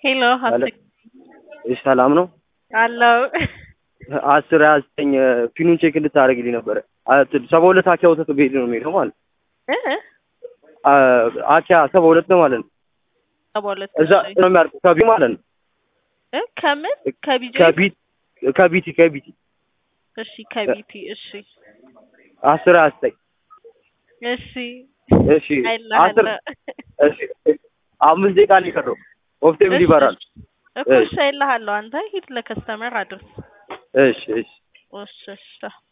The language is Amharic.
ሄሎ እሺ ሰላም ነው አለው አስር ሀያ ዘጠኝ ፒኑን ቼክ እንድታደርግልኝ ነበረ ሰባ ሁለት አኪያ ወተት ቤት ነው የሚሄደው ማለት አኪያ ሰባ ሁለት ነው ማለት ነው ሰባ ሁለት እዛ ነው የሚያርቁ ከቢ ማለት ነው እ ከምን ከቢጂ ከቢት ከቢቲ ከቢቲ እሺ ከቢቲ እሺ አስር ሀያ ዘጠኝ እሺ እሺ አስር እሺ አምስት ደቂቃ ነው የቀረው ኦፍቴብል ይበራል እኮ እሺ አይልሃለሁ አንተ ሂድ ለከስተመር አድርስ እሺ እሺ እሺ እሺ